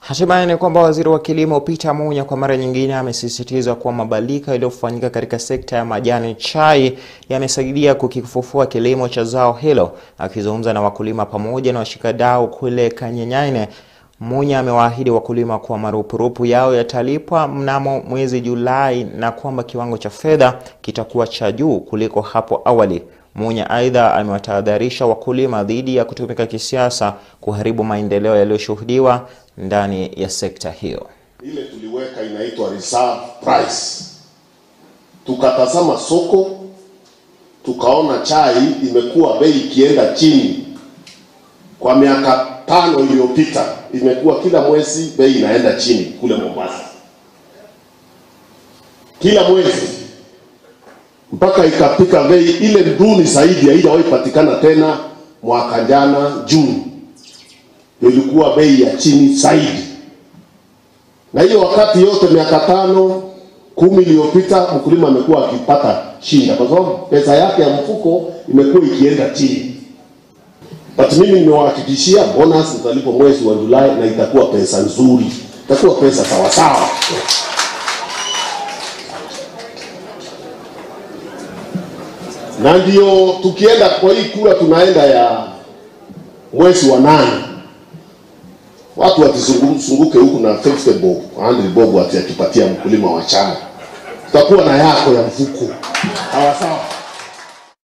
Hatimaye ni kwamba waziri wa kilimo Peter Munya kwa mara nyingine amesisitiza kuwa mabadiliko yaliyofanyika katika sekta ya majani chai yamesaidia kukifufua kilimo cha zao hilo. Akizungumza na wakulima pamoja na washikadau kule Kanyenyaine, Munya amewaahidi wakulima kuwa marupurupu yao yatalipwa mnamo mwezi Julai na kwamba kiwango cha fedha kitakuwa cha juu kuliko hapo awali. Munya aidha amewatahadharisha wakulima dhidi ya kutumika kisiasa kuharibu maendeleo yaliyoshuhudiwa ndani ya sekta hiyo. Ile tuliweka inaitwa reserve price. Tukatazama soko, tukaona chai imekuwa bei ikienda chini kwa miaka tano iliyopita, imekuwa kila mwezi bei inaenda chini kule Mombasa, kila mwezi mpaka ikafika bei ile duni zaidi, haijawahi patikana tena. Mwaka jana Juni ilikuwa bei ya chini zaidi, na hiyo wakati yote miaka tano kumi iliyopita mkulima amekuwa akipata shinda, kwa sababu pesa yake ya mfuko imekuwa ikienda chini. But mimi nimewahakikishia bonus italipwa mwezi wa Julai na itakuwa pesa nzuri, itakuwa pesa sawasawa. na ndio tukienda kwa hii kura tunaenda ya mwezi wa nane, watu watizunguke huku na 50 bob 100 bob ati akipatia mkulima wa chai, tutakuwa na yako ya mfuko sawa sawa.